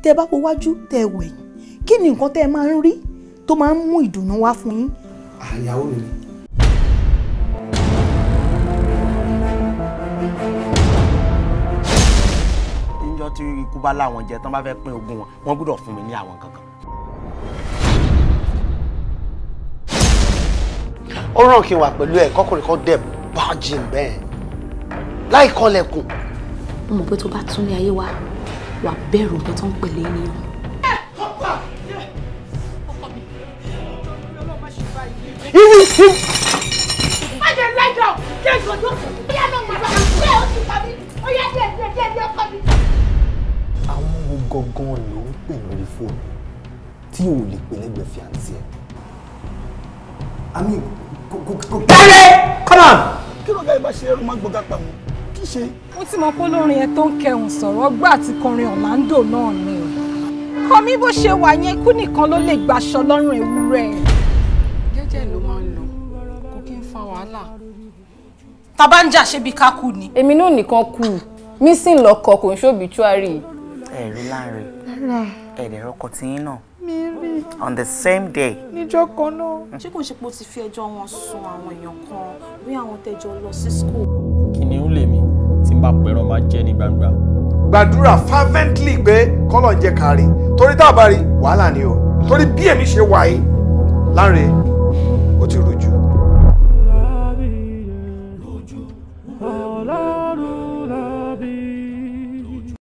tẹ́ bá wo wájú tẹ́ ẹ wẹ̀yìn kí ni nǹkan tẹ́ ẹ máa ń rí tó máa ń mú ìdùnnú wá fún yín. àyàwó mi ni. níjọ́ tí ikú bá láwọn jẹ tán bá fẹ́ pín ogún wọn wọ́n gbọ́dọ̀ fún mi ní àwọn kankan. ó ràn kí n wà pẹ̀lú ẹ̀ kọ́kùnrin kan dẹ̀ bájì bẹ́ẹ̀ láì kọ́lẹ̀kùn. mo mọ̀ pé tó bá tún ní ayé wa wà bẹ̀rù nǹkan tó ń pèlè ènìyàn. má jẹ lẹ́jọ́ jẹ́ ìgbọ́dọ̀ bí ẹ̀ náà máa bá ṣé o ti pa mí ó yẹ díẹ̀ díẹ̀ díẹ̀ díẹ̀ ọkọ mi. àwọn wo gangan ló ń pè lórí fóònù tí ò lè pè lẹ́gbẹ̀ẹ́ fiancé ẹ̀ àmì kò kò kò. kẹ́lẹ́ come on. kí ló gáyé bá ṣe ẹrú máa gbọ́dọ̀ pa wọn kí ṣe. mo ti mọ pé olórin yẹn tó ń kẹhùn sọ̀rọ̀ ọgbà àti kọrin Orlando náà ni kọ mi bó ṣe wà yẹn ikú nìkan ló lè gbaṣọ lọ́rùn ewúrẹ́. jẹ́jẹ́ ló máa ń lọ kò kí ń fa wàhálà. tá bá ń jà ṣe bí ká kú ni. èmi náà nìkan kù mísìn lọkọ kò ń ṣòbítúárì. ẹ̀rí láàrin ẹ̀rẹ̀ ọkọ tiyín náà on the same day. níjọ́ kan náà. ṣé kò ń ṣe pé o ti fi ẹjọ́ wọn sun àwọn èèyàn kan bí àwọn tẹjọ lọ sí school. kìnìún lèmi tí n bá pẹ̀rọ máa jẹ́ ní gbangba. gbàdúrà fervently pé kọ́lọ̀ ń jẹ́ kárí torí tá a bá rí wàhálà ni o torí bí èmi ṣe wà yìí láre